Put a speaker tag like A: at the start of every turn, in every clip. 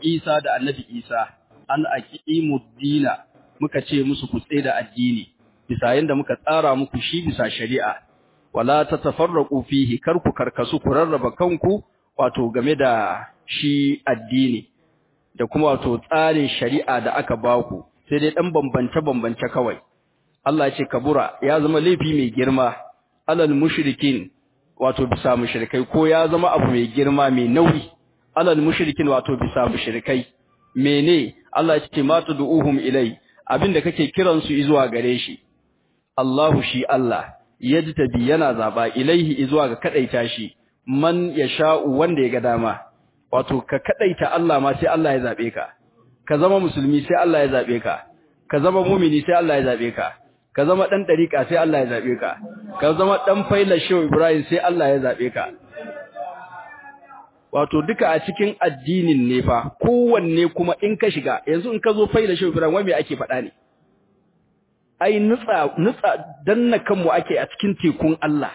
A: Isa da annabi Isa an aqimud dina muka ce musu ku da addini bisa yanda muka tsara muku shi bisa shari'a wala tatafarraqu fihi kar ku karkasu ku rarraba kanku wato game da shi addini da kuma wato tsarin shari'a da aka baku sai dai dan bambance bambance kawai Allah ya ce kabura ya zama laifi mai girma alal mushrikin wato bisa mushrikai ko ya zama abu mai girma mai nauyi alal mushrikin wato bisa mushrikai mene Allah ya ce ma tud'uhum ilai abinda kake kiran su zuwa gare shi Allahu shi Allah yajtabi yana zaba ilaihi zuwa ga kadaita shi man yasha'u wanda ya ga dama wato ka kadaita Allah ma sai Allah ya zabe ka ka zama musulmi sai Allah ya zabe ka ka zama mumini sai Allah ya zabe ka ka zama dan dariqa sai Allah ya zabe ka ka zama dan faila shehu Ibrahim sai Allah ya zabe ka wato duka a cikin addinin ne fa kowanne kuma in ka shiga yanzu in ka zo faila shehu Ibrahim wai me ake faɗa ne ai nutsa nutsa danna kanmu ake a cikin tekun Allah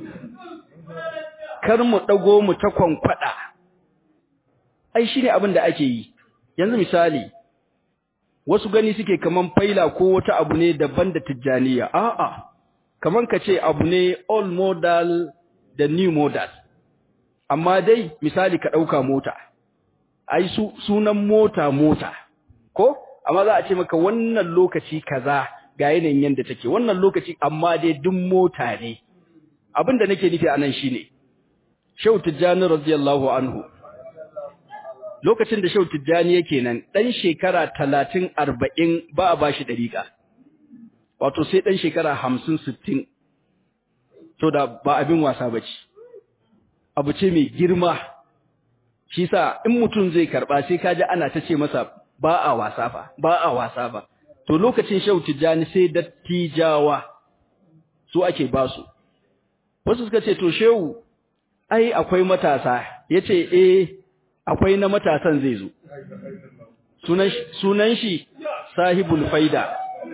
A: kar mu dago mu ta kwankwada ai shine abin da ake yi yanzu misali wasu gani suke kaman faila ko wata abu ne daban da tijjaniya a'a kaman ka ce abu ne old model da new model amma dai misali ka dauka mota ai su sunan mota mota ko amma za a ce maka wannan lokaci kaza ga yanayin yanda take wannan lokaci amma dai duk mota ne abin da nake nufi anan shine Shehu Tijjani radiyallahu anhu lokacin da Shehu Tijjani yake nan dan shekara 30 40 ba a bashi dariƙa wato sai dan shekara 50 60 to da ba abin wasa bace abu ce mai girma shi sa in mutum zai karba sai kaji ana ta ce masa ba a wasa fa ba a wasa fa to lokacin Shehu Tijjani sai dattijawa su ake basu wasu suka ce to Shehu ai akwai matasa yace eh akwai na matasan zai zo sunan sunan shi sahibul faida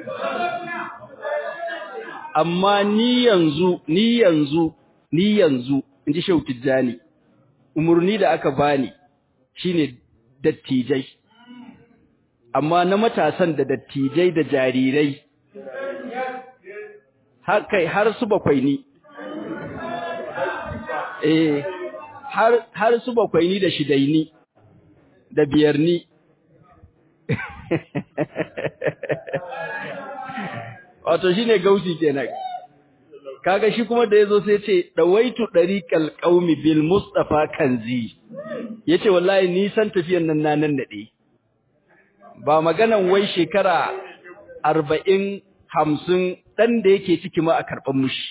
A: amma ni yanzu ni yanzu ni yanzu inji Shehu Tijjani umurni da aka bani shine dattijai amma na matasan da dattijai da jarirai har kai har su bakwai ni eh har har su bakwai ni da shidai ni da biyar ni wato shine gausi kenan kaga shi kuma da yazo sai ce dawaitu dariqal qaumi bil mustafa kanzi yace wallahi ni san tafiyan nan na nan nade ba maganan wai shekara 40 50 dan da yake ciki ma a karban mushi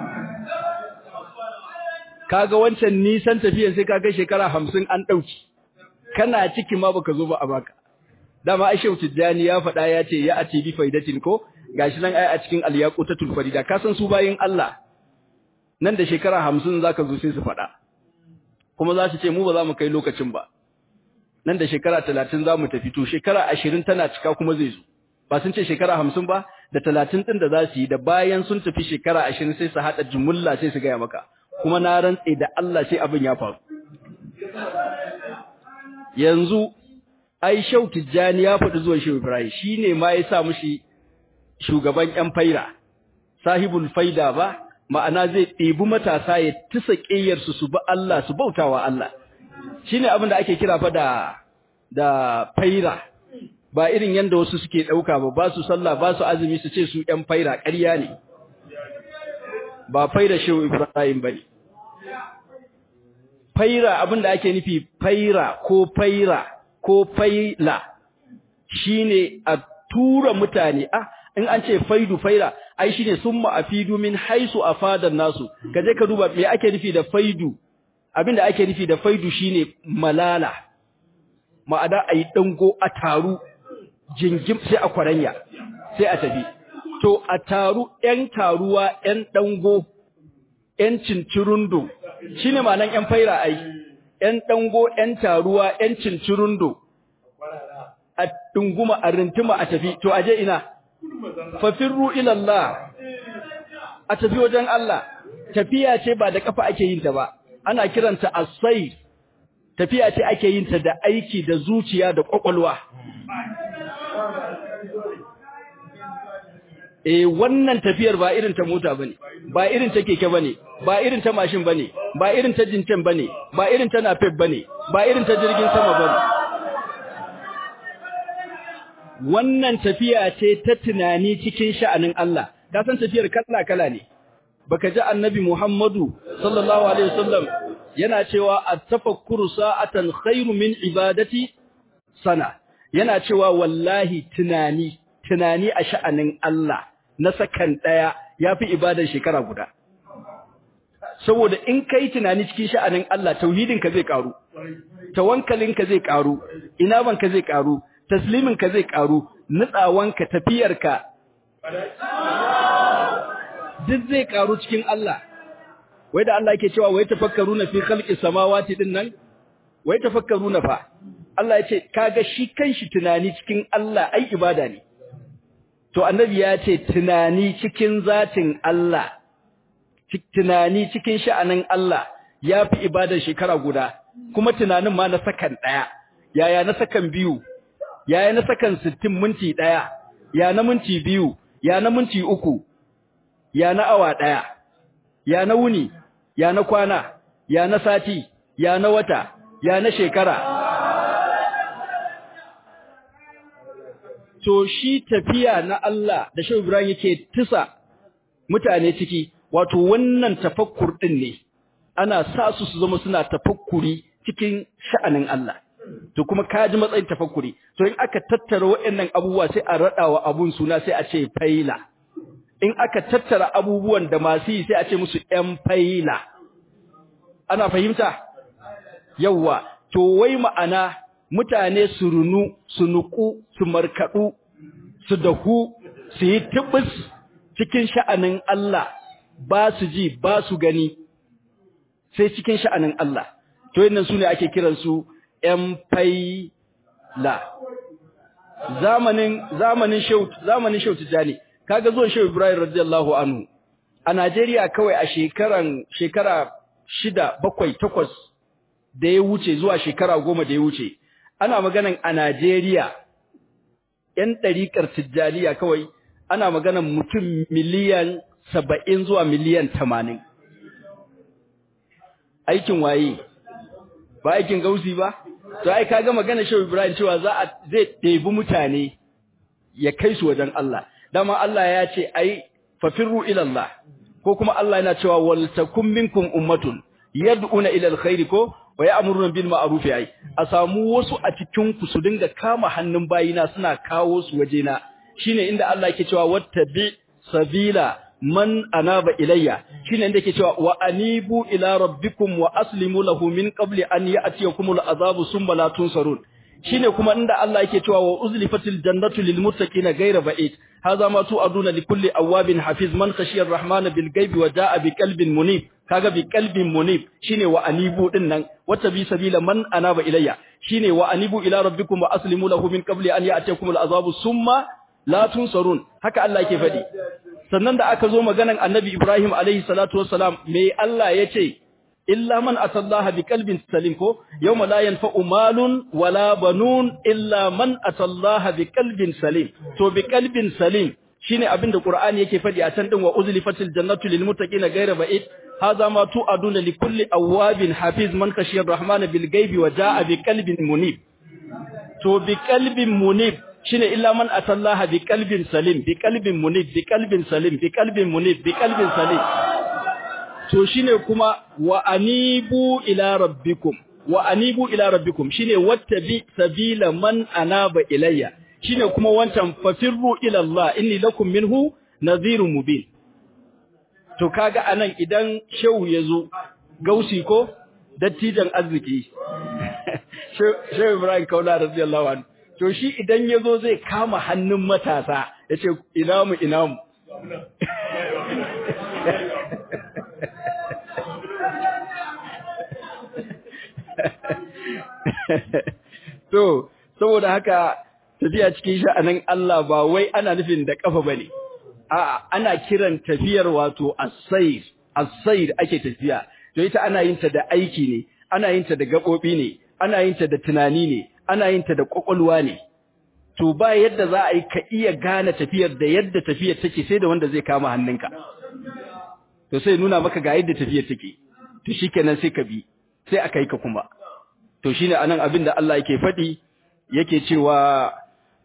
A: kaga wancan nisan tafiyan sai kaga shekara 50 an dauki kana ciki ma baka zo ba a baka dama Aisha Tijjani ya faɗa ya ce ya ati bi faidatin ko gashi nan ai a cikin al-yaqutatul farida ka san su bayin Allah nan da shekara 50 zaka zo sai su faɗa kuma za su ce mu ba za mu kai lokacin ba nan da shekara 30 za mu tafi to shekara 20 tana cika kuma zai zo ba sun ce shekara 50 ba da 30 din da za su yi da bayan sun tafi shekara 20 sai su hada jumulla sai su ga maka kuma na rantse da Allah sai abin ya faru yanzu ai Shau Tijjani ya faɗi zuwa Shehu Ibrahim shine ma ya sa mushi shugaban ƴan faira sahibul faida ba ma'ana zai ɗebi matasa ya tisa ƙiyar su su ba Allah su bautawa Allah shine abin da ake kira fa da da faira ba irin yanda wasu suke ɗauka ba ba su sallah ba su azumi su ce su ƴan faira ƙarya ne ba faira Shehu Ibrahim bane faira abin da ake nufi faira ko faira ko faila shine a tura mutane ah in an ce faidu faira ai shine summa afidu min haisu afadan nasu kaje ka duba me ake nufi da faidu abinda ake nufi da faidu shine malala ma'ana ayi dango a taru jingim sai a kwaranya sai a tafi to a taru ƴan taruwa ƴan dango ƴan cincirundo shine ma'anan ƴan faira ai ƴan dango ƴan taruwa ƴan cincirundo a dunguma a rintuma a tafi to aje ina fafirru ila Allah a tafi wajen Allah tafiya ce ba da kafa ake yin ta ba ana kiranta as-sayr tafiya ce ake yin ta da aiki da zuciya da kwakwalwa eh wannan tafiyar ba irin ta mota bane ba irin ta keke bane ba irin ta mashin bane ba irin ta jinten bane ba irin ta napep bane ba irin ta jirgin sama bane wannan tafiya ce ta tunani cikin sha'anin Allah ka san tafiyar kala kala ne baka ji annabi Muhammadu sallallahu alaihi wasallam yana cewa at-tafakkuru sa'atan khairu min ibadati sana yana cewa wallahi tunani tunani a sha'anin Allah na sakan daya yafi ibadar shekara guda saboda in kai tunani cikin sha'anin Allah tauhidin ka zai karu tawakkalin ka zai karu inaban ka zai karu taslimin ka zai karu nutsawan ka tafiyar ka duk zai karu cikin Allah wai da Allah yake cewa wai tafakkaruna fi khalqis samawati din nan wai tafakkaruna fa Allah ya ce kaga shi kanshi tunani cikin Allah ai ibada ne to annabi ya ce tunani cikin zatin Allah tunani cikin sha'anin Allah yafi ibadar shekara guda kuma tunanin ma na sakan daya yaya na sakan biyu yaya na sakan 60 minti daya ya na minti biyu ya na minti uku ya na awa daya ya na wuni ya na kwana ya na sati ya na wata ya na shekara to shi tafiya na Allah da Shehu Ibrahim yake tisa mutane ciki wato wannan tafakkur din ne ana sa su su zama suna tafakkuri cikin sha'anin Allah to kuma kaji matsayin tafakkuri to in aka tattara waɗannan abubuwa sai a radawa abun suna sai a ce faila in aka tattara abubuwan da masu yi sai a ce musu ƴan faila ana fahimta yawa to wai ma'ana mutane su runu su nuku su markadu su dahu su yi tibis cikin sha'anin Allah ba su ji ba su gani sai cikin sha'anin Allah to yannan su ne ake kiransu ƴan faila zamanin zamanin shehu zamanin shehu tijani kaga zuwan shehu Ibrahim radiyallahu anhu a Najeriya kawai a shekaran shekara shida bakwai takwas da ya wuce zuwa shekara goma da ya wuce ana maganan a Najeriya ‘yan ɗariƙar Tijjaniya kawai ana maganan mutum miliyan saba'in zuwa miliyan tamanin. Aikin waye, ba aikin gausi ba? To, ai, ka ga magana Shehu Ibrahim cewa za a zai ɗebi mutane ya kai su wajen Allah. Dama Allah ya ce, ai, fafirru ilallah, ko kuma Allah yana cewa, waltakun minkum ummatun, yad'una ila alkhairi ko wa ya'muruna bil ma'ruf ai a samu wasu a cikin ku su dinga kama hannun bayina suna kawo su wajena shine inda Allah yake cewa wattabi sabila man anaba ilayya shine inda yake cewa wa anibu ila rabbikum wa aslimu lahu min qabli an ya'tiyakumul azabu summa la tunsarun shine kuma inda Allah yake cewa wa uzlifatil jannatu lil muttaqina ghayra ba'id hadha ma tu'aduna likulli awabin hafiz man khashiya ar-rahmana bil ghaibi wa ja'a bi qalbin munib kaga bi qalbin munib shine wa anibu din nan wata bi sabila man anaba ilayya shine wa anibu ila rabbikum wa aslimu lahu min qabli an ya'tiyakum al-azabu summa la tunsarun haka Allah yake fadi sannan da aka zo maganan annabi Ibrahim alaihi salatu wassalam me Allah yace illa man atallaha bi qalbin salim ko yawma la yanfa'u malun wala banun illa man atallaha bi qalbin salim to bi qalbin salim shine abinda Qur'ani yake fadi a can din wa uzlifatil jannatu lil muttaqina ghayra ba'id hadha ma tu'aduna li kulli awabin hafiz man khashiya ar-rahmana bil ghaibi wa jaa bi qalbin munib to bi qalbin munib shine illa man atallaha bi qalbin salim bi qalbin munib bi qalbin salim bi qalbin munib bi qalbin salim to shine kuma wa anibu ila rabbikum wa anibu ila rabbikum shine wattabi sabila man anaba ilayya shine kuma wancan fafirru ila Allah inni lakum minhu nadhirun mubin to kaga anan idan shehu yazo gausi ko dattijan arziki shehu Ibrahim Kaula radiyallahu anhu to shi idan yazo zai kama hannun matasa yace ina mu ina mu to saboda haka tafiya cikin sha'anin Allah ba wai ana nufin da kafa bane a'a ana kiran tafiyar wato as-sayr as-sayr ake tafiya to ita ana yin ta da aiki ne ana yin ta da gabobi ne ana yin ta da tunani ne ana yin ta da kwakwalwa ne to ba yadda za a yi ka iya gane tafiyar da yadda tafiyar take sai da wanda zai kama hannunka to sai nuna maka ga yadda tafiyar take to shikenan sai ka bi sai aka yi ka kuma to shine anan abin da Allah yake faɗi yake cewa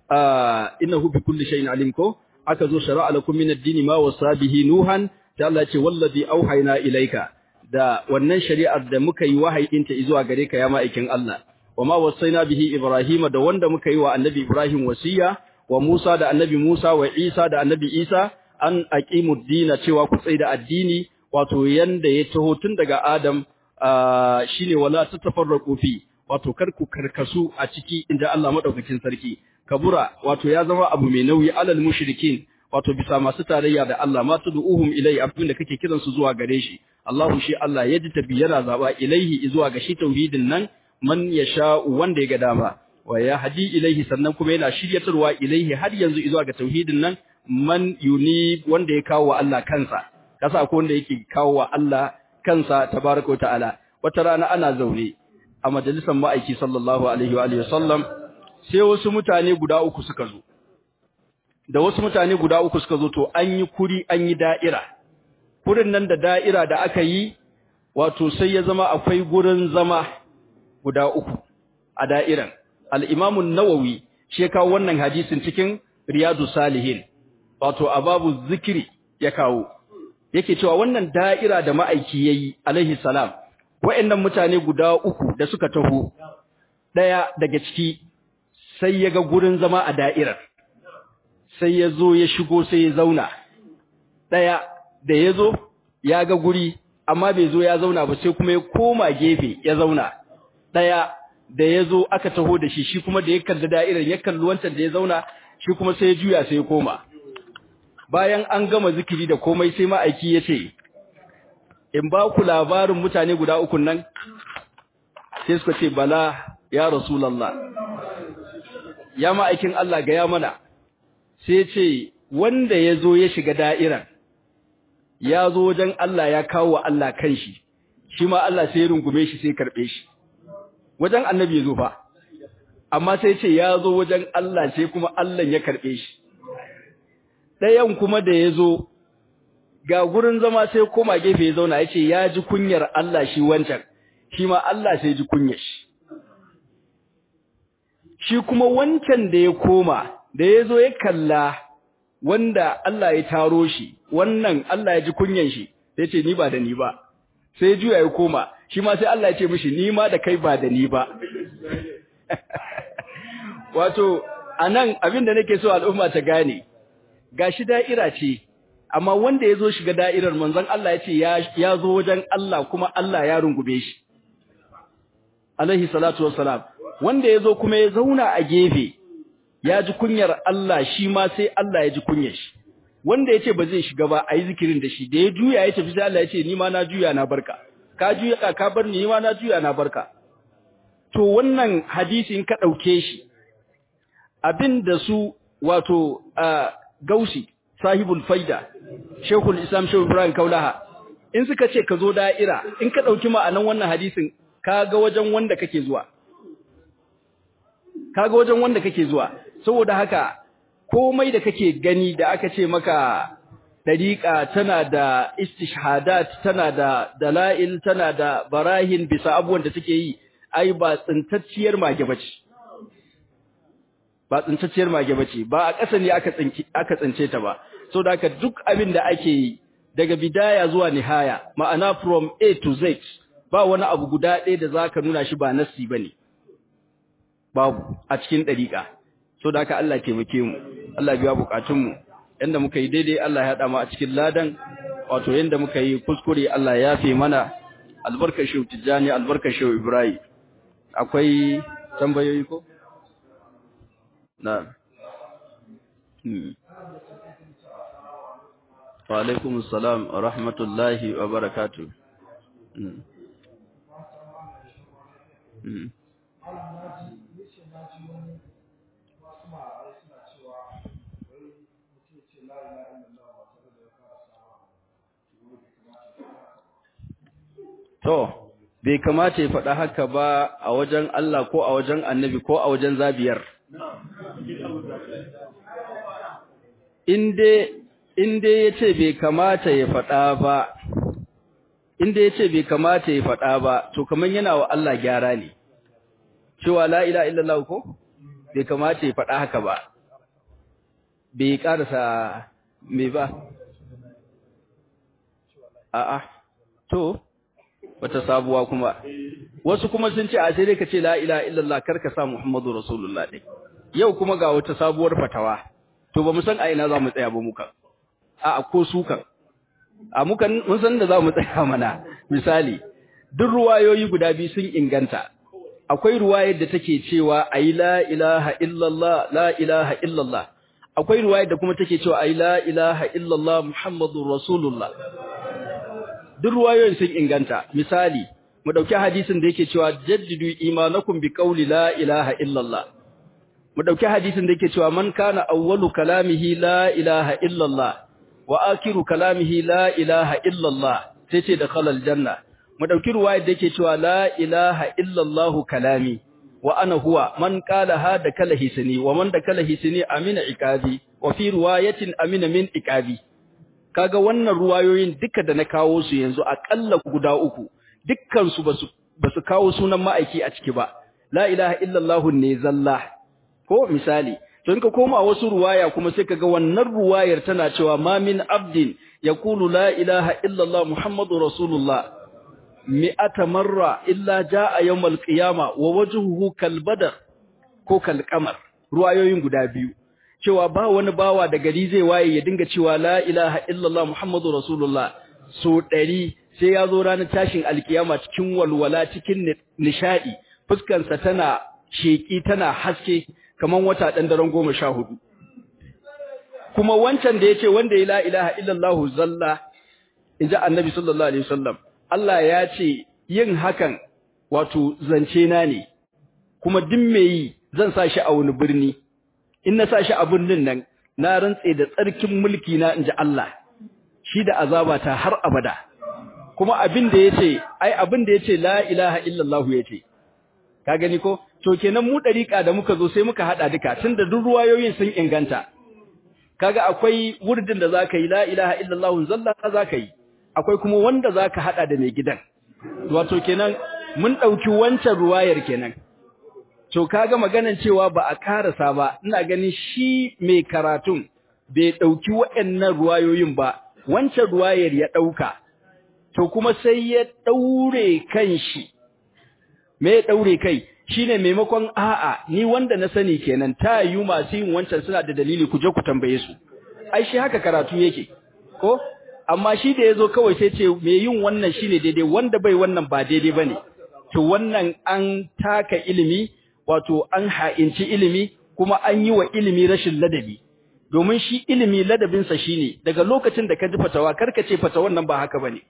A: innahu bi kulli shay'in alim ko aka zo shara'a lakum min ad-dini ma wasa bihi nuhan da Allah ya ce wallazi auhayna ilayka da wannan shari'ar da muka yi wahayinta zuwa gare ka ya ma'aikin Allah wama wasaina bihi ibrahima da wanda muka yi wa annabi ibrahim wasiya wa musa da annabi musa wa isa da annabi isa an aqimud dina cewa ku tsaya da addini wato yanda ya taho tun daga adam shine wala tatafarraqu fi wato kar ku karkasu a ciki inda Allah madaukakin sarki kabura wato ya zama abu mai nauyi alal mushrikin wato bisa masu tarayya da Allah ma tud'uhum ilai abin da kake kiran su zuwa gare shi Allahu shi Allah ya ji tabi yana zaba ilaihi zuwa ga shi tauhidin nan man yasha wanda ya ga dama wa ya hadi ilaihi sannan kuma yana shiryatarwa ilaihi har yanzu zuwa ga tauhidin nan man yuni wanda ya kawo wa Allah kansa kasa ko wanda yake kawo wa Allah kansa tabaraka wa ta'ala wata rana ana zaune a majalisar ma'aiki sallallahu alaihi wa alihi wasallam sai wasu mutane guda uku suka zo da wasu mutane guda uku suka zo to an yi kuri an yi da'ira kurin nan da da'ira da aka yi wato sai ya zama akwai gurin zama guda uku a da'iran al-Imam an-Nawawi shi ya kawo wannan hadisin cikin Riyadu Salihin wato a babu zikiri ya kawo yake cewa wannan da'ira da ma'aiki yayi alaihi salam wayannan mutane guda uku da suka taho daya daga ciki sai ya ga gurin zama a da'irar sai ya zo ya shigo sai ya zauna ɗaya da ya zo ya ga guri amma bai zo ya zauna ba sai kuma ya koma gefe ya zauna ɗaya da ya zo aka taho da shi shi kuma da ya kalli da'irar ya kalli wancan da ya zauna shi kuma sai ya juya sai ya koma bayan an gama zikiri da komai sai ma'aiki ya ce in ba ku labarin mutane guda ukun nan sai suka ce bala ya rasulallah ya ma'aikin Allah ga ya mana sai ce wanda ya zo ya shiga da'iran ya zo wajen Allah ya kawo wa Allah kanshi shi ma Allah sai ya rungume shi sai karɓe shi wajen annabi ya zo fa amma sai ce ya zo wajen Allah sai kuma Allah ya karɓe shi ɗayan kuma da ya zo ga gurin zama sai koma gefe ya zauna ya ce ya ji kunyar Allah shi wancan shi ma Allah sai ji kunyar shi shi kuma wancan da ya koma da ya zo ya kalla wanda Allah ya taro shi wannan Allah ya ji kunyan shi sai ce ni ba da ni ba sai juya ya koma shi ma sai Allah ya ce mishi ni ma da kai ba da ni ba wato anan abin da nake so al'umma ta gane gashi da'ira ce amma wanda ya zo shiga da'irar manzon Allah ya ce ya zo wajen Allah kuma Allah ya rungume shi alaihi salatu wassalam wanda ya zo kuma ya zauna a gefe ya ji kunyar Allah shi ma sai Allah ya ji kunyar shi wanda ya ce ba zai shiga ba a yi zikirin da shi da ya juya ya tafi sai Allah ya ce ni ma na juya na barka ka juya ka bar ni ma na juya na barka to wannan hadisi in ka ɗauke shi abin da su wato gausi sahibul faida shekul islam shehu ibrahim kaulaha in suka ce ka zo da'ira in ka ɗauki ma'anan wannan hadisin ka ga wajen wanda kake zuwa kaga wajen wanda kake zuwa saboda haka komai da kake gani da aka ce maka dariqa tana da istishhadat tana da dalail tana da barahin bisa abubuwan da take yi ai ba tsintacciyar mage bace ba tsintacciyar mage bace ba a ƙasa ne aka tsinki aka tsince ta ba saboda haka duk abin da ake yi daga bidaya zuwa nihaya ma'ana from A to Z ba wani abu guda ɗaya da zaka nuna shi ba nassi bane babu a cikin dariƙa so da haka Allah taimake mu Allah biya bukatun mu yanda muka yi daidai Allah ya hada mu a cikin ladan wato yanda muka yi kuskure Allah ya yafe mana albarkar shehu Tijjani albarkar shehu Ibrahim akwai tambayoyi ko na hmm wa alaikum assalam wa rahmatullahi wa barakatuh hmm hmm To, bai kamata ya faɗa haka ba a wajen Allah ko a wajen annabi ko a wajen zabiyar inda ya ce bai kamata ya faɗa ba inda ya ce bai kamata ya faɗa ba to kamar yana wa Allah gyara ne cewa la ila illallah ko bai kamata ya faɗa haka ba bai ƙarasa me ba a'a to wata sabuwa kuma wasu kuma sun ce a sai dai ka ce la ilaha illallah kar ka sa muhammadu rasulullah dai yau kuma ga wata sabuwar fatawa to ba mu san a ina za mu tsaya ba muka a ko su kan a mukan mun san da za mu tsaya mana misali duk ruwayoyi guda biyu sun inganta akwai ruwayar da take cewa ayi la ilaha illallah la ilaha illallah akwai ruwayar da kuma take cewa ayi la ilaha illallah muhammadur rasulullah duk ruwayoyin sun inganta misali mu dauki hadisin da yake cewa jaddidu imanakum bi qawli la ilaha illallah mu dauki hadisin da yake cewa man kana awwalu kalamihi la ilaha illallah wa akiru kalamihi la ilaha illallah sai ce da khalal janna mu dauki ruwayar da yake cewa la ilaha illallah kalami wa ana huwa man qala hada kala hisni wa man da kala hisni amina iqabi wa fi riwayatin amina min iqabi kaga wannan ruwayoyin duka da na kawo su yanzu akalla guda uku dukkan su basu basu kawo sunan ma'aiki a ciki ba la ilaha illallah ne zalla ko misali to in ka koma wasu ruwaya kuma sai kaga wannan ruwayar tana cewa ma min abdin yaqulu la ilaha illallah muhammadur rasulullah mi'ata marra illa jaa yawmal qiyama wa wajhuhu kal badar ko kal qamar ruwayoyin guda biyu cewa ba wani bawa da gari zai waye ya dinga cewa la ilaha illallah muhammadu rasulullah so ɗari sai ya zo ranar tashin alkiyama cikin walwala cikin nishadi fuskansa tana sheki tana haske kaman wata ɗan daren goma sha hudu kuma wancan da ya ce wanda ya la ilaha illallah zalla in ji annabi sallallahu alaihi wasallam Allah ya ce yin hakan wato zance na ne kuma duk me yi zan sa shi a wani birni in na sa shi a birnin nan na rantse da tsarkin mulki na inji Allah shi da azabata har abada kuma abin da yace ai abin da yace la ilaha illallah yace ka gani ko to kenan mu dariƙa da muka zo sai muka hada duka tunda duk ruwayoyin sun inganta kaga akwai wurdin da zaka yi la ilaha illallah zalla zaka yi akwai kuma wanda zaka hada da mai gidan wato kenan mun dauki wancan ruwayar kenan to kaga maganan cewa ba a karasa ba ina ganin shi mai karatun bai dauki waɗannan ruwayoyin ba wancan ruwayar ya dauka to kuma sai ya daure kanshi me ya daure kai shine maimakon a'a ni wanda na sani kenan ta yi masu yin wancan suna da dalili ku je ku tambaye su ai shi haka karatu yake ko amma shi da yazo kawai sai ce me yin wannan shine daidai wanda bai wannan ba daidai bane to wannan an taka ilimi wato an ha'inci ilimi kuma an yi wa ilimi rashin ladabi domin shi ilimi ladabinsa shine daga lokacin da ka ji fatawa karka ce fatawan nan ba haka bane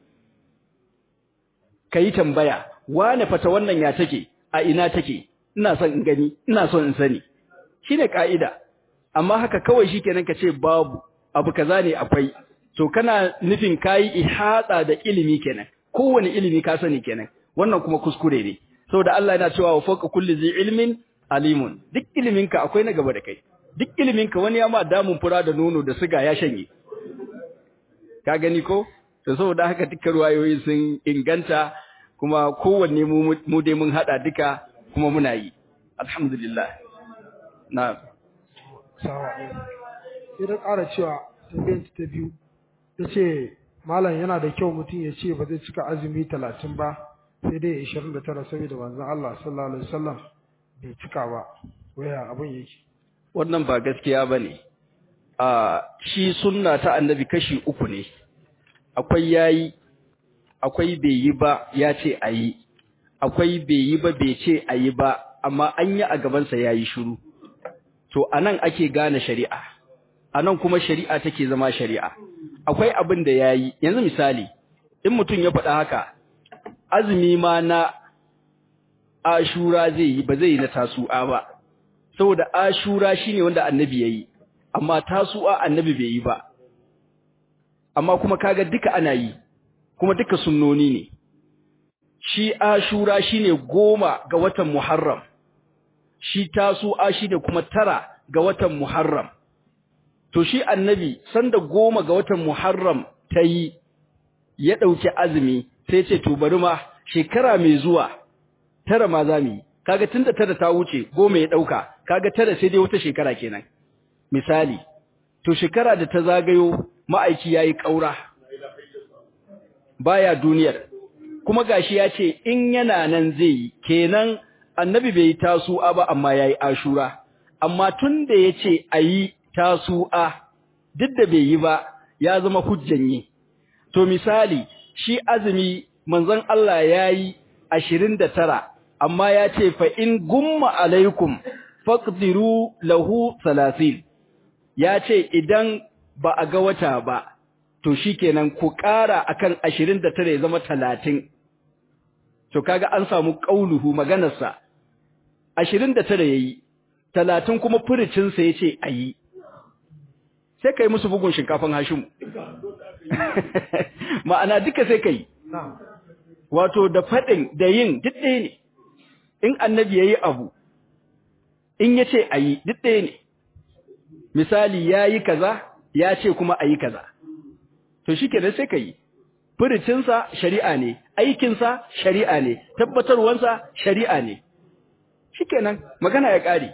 A: kai tambaya wane fatawan nan ya take a ina take ina son in gani ina son in sani shine kaida amma haka kawai shikenan ka ce babu abu kaza ne akwai to kana nufin kai ihata da ilimi kenan kowane ilimi ka sani kenan wannan kuma kuskure ne saboda Allah yana cewa wa fawqa kulli zi ilmin alimun duk iliminka akwai na gaba da kai duk iliminka wani ya ma damun fura da nono da siga ya shanye ka gani ko to saboda haka dukkan ruwayoyi sun inganta kuma kowanne mu mu dai mun hada duka kuma muna yi alhamdulillah na
B: sawa sai da ƙara cewa tambayar ta biyu yace malam yana da kyau mutum ya ce ba zai cika azumi talatin ba sai dai 29 saboda manzon Allah sallallahu alaihi wasallam bai cika ba waya abin yake
A: wannan ba gaskiya bane a shi sunna ta annabi kashi uku ne akwai yayi akwai bai yi ba ya ce ayi akwai bai yi ba bai ce ayi ba amma an yi a gaban sa yayi shiru to anan ake gane shari'a anan kuma shari'a take zama shari'a akwai abin da yayi yanzu misali in mutum ya faɗa haka azumi ma na ashura zai yi ba zai yi na tasu'a ba saboda ashura shine wanda annabi yayi amma tasu'a annabi bai yi ba amma kuma kaga duka ana yi kuma duka sunnoni ne shi ashura shine goma ga watan muharram shi tasu'a shine kuma tara ga watan muharram to shi annabi sanda goma ga watan muharram tayi ya dauki azumi sai ce to bari ma shekara mai zuwa tara ma zamu yi kaga tunda tara ta wuce goma ya dauka kaga tara sai dai wata shekara kenan misali to shekara da ta zagayo ma'aiki yayi kaura baya duniyar kuma gashi ya ce in yana nan zai yi kenan annabi bai tasu'a ba amma yayi ashura amma tunda yace ayi tasu'a duk da bai yi ba ya zama hujjan yi to misali shi azumi manzon Allah yayi 29 amma ya ce fa in gumma alaikum faqdiru lahu 30 ya ce idan ba a ga wata ba to shikenan ku ƙara akan 29 ya zama 30 to kaga an samu qauluhu maganarsa 29 yayi 30 kuma furucin sa yace ayi sai kai musu bugun shinkafan Hashim ma'ana duka sai kai wato da fadin da yin duk ɗaya ne in annabi yayi abu in yace ayi duk ɗaya ne misali yayi kaza ya ce kuma ayi kaza to shikenan sai kai furucinsa shari'a ne aikinsa shari'a ne tabbatarwansa shari'a ne shikenan magana ya ƙare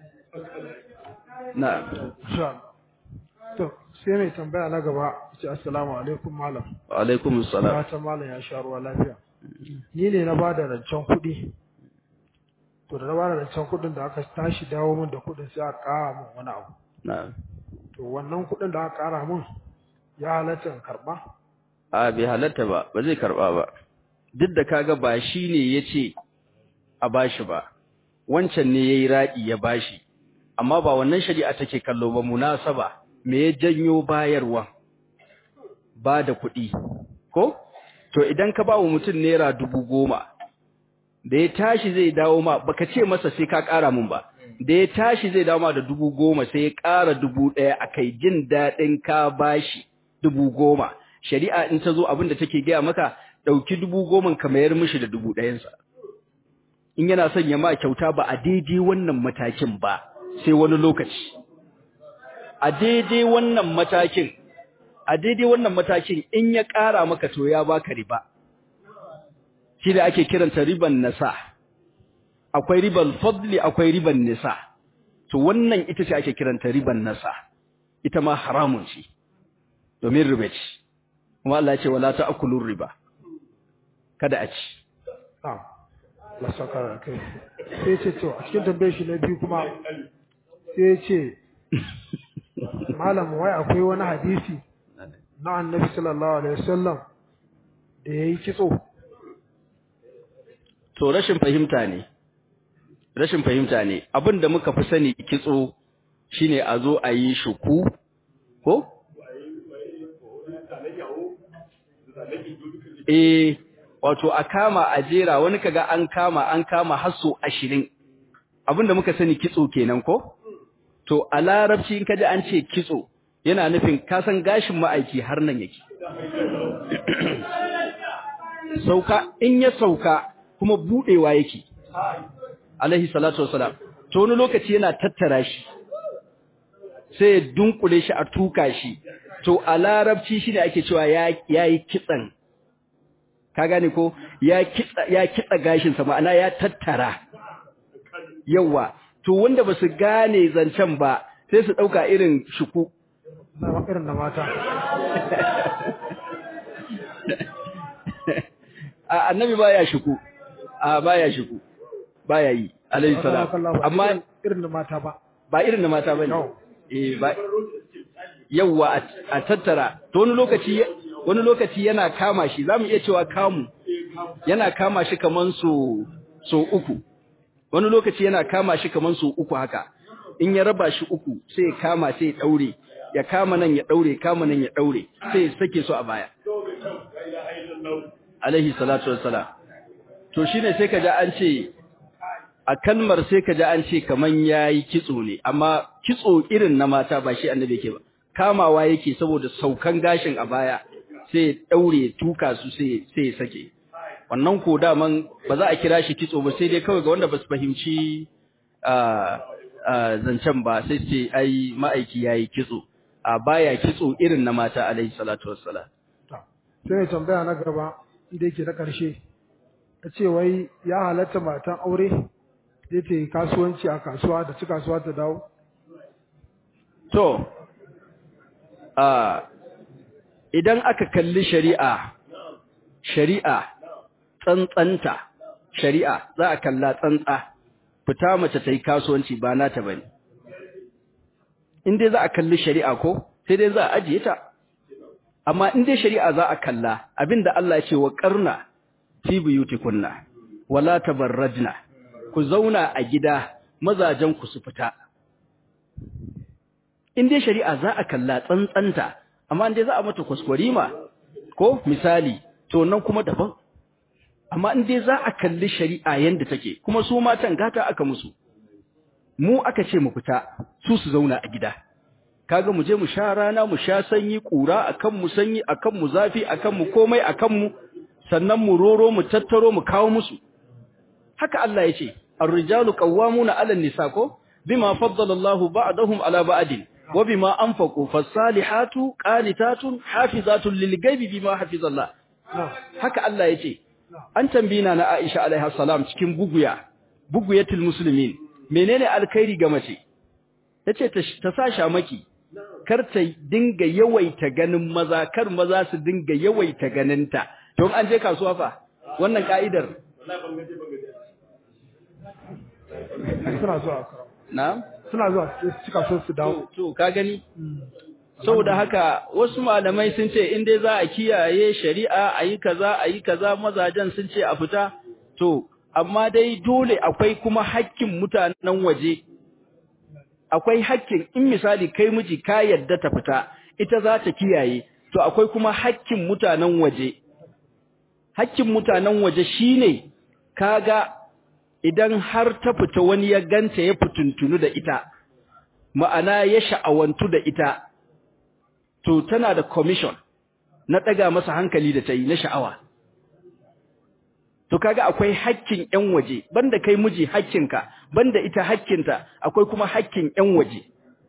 A: na
B: to sai mai tambaya na gaba ce assalamu alaikum malam
A: wa alaikum assalam
B: fatan malam ya sha ruwa lafiya ni ne na bada rancen kuɗi to da na bada rancen kuɗin da aka tashi dawo min da kuɗin sai aka ƙara min wani abu
A: na
B: to wannan kuɗin da aka ƙara min ya halatta in karɓa
A: a bai halatta ba ba zai karba ba duk da kaga ba shi ne yace a bashi ba wancan ne yayi radi ya bashi amma ba wannan shari'a take kallo ba munasaba me ya janyo bayarwa ba da kuɗi ko to idan ka ba wa mutum naira dubu goma da ya tashi zai dawo ma baka ce masa sai ka ƙara mun ba da ya tashi zai dawo ma da dubu goma sai ya ƙara dubu ɗaya a kai jin daɗin ka bashi dubu goma shari'a in ta zo abin da take gaya maka ɗauki dubu goma ka mayar mishi da dubu ɗayansa in yana son ya ma kyauta ba a daidai wannan matakin ba sai wani lokaci a daidai wannan matakin a daidai wannan matakin in ya ƙara maka to ya baka riba shi da ake kiranta riban nasa akwai riban fadli akwai riban nisa to wannan ita ce ake kiranta riban nasa ita ma haramun ce domin riba ce kuma Allah ya ce wala ta'kulur riba kada a ci
B: na'am la saka kai sai ce to a cikin tambayar shi na biyu kuma sai ce malam wai akwai wani hadisi na annabi sallallahu alaihi wasallam da yayi kitso
A: to rashin fahimta ne rashin fahimta ne abinda muka fi sani kitso shine a zo a yi shuku ko eh wato a kama a jera wani kaga an kama an kama hasso 20 abinda muka sani kitso kenan ko to a larabci in kaji an ce kitso yana nufin kasan gashin ma'aiki har nan yake sauka in ya sauka kuma budewa yake alaihi salatu wassalam to wani lokaci yana tattara shi sai ya dunkule shi a tuka shi to a larabci shine ake cewa ya yayi kitsan ka gane ko ya kitsa ya kitsa gashin sa ma'ana ya tattara yawa to wanda basu gane zancen ba sai su dauka irin shuku
B: na irin na mata
A: a annabi baya shuku a baya shuku baya yi alayhi salam amma
B: irin na mata ba
A: ba irin na mata bane
B: No.
A: eh ba yawa a- a tattara to wani lokaci wani lokaci yana kama shi zamu iya cewa kamu yana kama shi kaman so so uku wani lokaci yana kama shi kaman so uku haka in ya raba shi uku sai ya kama sai ya daure ya kama nan ya daure kama nan ya daure sai ya sake su a baya alaihi salatu wassalam to shine sai kaji an ce a kalmar sai kaji an ce kaman yayi kitso ne amma kitso irin na mata ba shi annabi yake ba kamawa yake saboda saukan gashin a baya sai ya daure tuka su sai sai ya sake wannan ko daman ba za a kira shi kitso ba sai dai kawai ga wanda ba su fahimci zancen ba sai ce ai ma'aiki yayi kitso a baya kitso irin na mata alaihi salatu wassalam
B: sai tambaya na gaba inda yake na ƙarshe ta ce wai ya halatta matan aure zai ta yi kasuwanci a kasuwa da ci kasuwa ta dawo
A: to idan aka kalli shari'a shari'a tsantsanta shari'a za a kalla tsantsa fita mace ta yi kasuwanci ba nata bane in dai za a kalli shari'a ko sai dai za a ajiye ta amma in dai shari'a za a kalla abinda Allah ya ce wa qarna fi buyutikunna wala tabarrajna ku zauna a gida mazajen ku su fita in dai shari'a za a kalla tsantsanta amma in dai za a mata kwaskwarima ko misali to nan kuma daban amma in dai za a kalli shari'a yanda take kuma su matan gata aka musu mu aka ce mu fita su su zauna a gida kaga mu je mu sha rana mu sha sanyi kura akan mu sanyi akan mu zafi akan mu komai akan mu sannan mu roro mu tattaro mu kawo musu haka Allah ya ce ar-rijalu qawwamuna 'ala an-nisa ko bima faddala Allahu ba'dahum 'ala ba'din wa bima anfaqu fas-salihatu qanitatun hafizatun lil-ghaibi bima hafizallah haka Allah ya ce an tambina na Aisha alaiha salam cikin buguya buguyatul muslimin menene alkhairi ga mace tace ta sa shamaki kar ta dinga yawaita ganin maza kar maza su dinga yawaita ganinta don an je kasuwa fa wannan ka'idar
B: suna zuwa
A: na
B: suna zuwa su cika so su dawo
A: to ka gani saboda haka wasu malamai sun ce in dai za a kiyaye shari'a ayi kaza ayi kaza mazajen sun ce a fita to amma dai dole akwai kuma hakkin mutanen waje akwai hakkin in misali kai miji ka yadda ta fita ita za ta kiyaye to akwai kuma hakkin mutanen waje hakkin mutanen waje shine kaga idan har ta fita wani ya ganta ya fituntunu da ita ma'ana ya sha'awantu da ita to tana da commission na daga masa hankali da ta yi na sha'awa to kaga akwai hakkin ƴan waje banda kai miji hakkinka banda ita hakkinta akwai kuma hakkin ƴan waje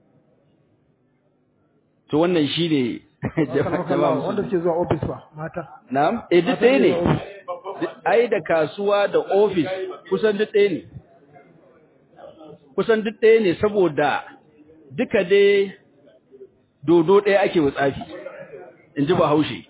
A: to wannan shine
B: wanda suke zuwa office ba mata
A: na'am eh duk ɗaya ne ai da kasuwa da office kusan duk ɗaya ne kusan duk ɗaya ne saboda duka dai dodo ɗaya ake wutsafi in ji bahaushe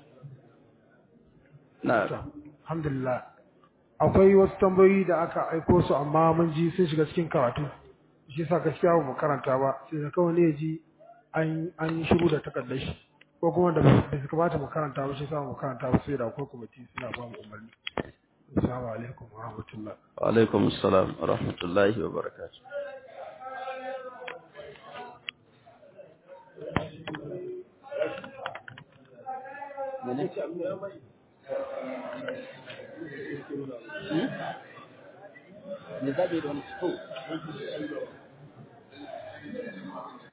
A: na
B: alhamdulillah akwai wasu tambayoyi da aka aiko su amma mun ji sun shiga cikin karatu shi yasa gaskiya ba mu karanta ba sai da kawai ne ya ji an an shiru da takardar shi ko kuma da bai su kamata mu karanta ba shi yasa mu karanta ba sai da akwai kwamiti suna ba mu umarni assalamu alaikum wa rahmatullah
A: wa alaikum assalam wa rahmatullahi wa barakatuh ne zabe da wani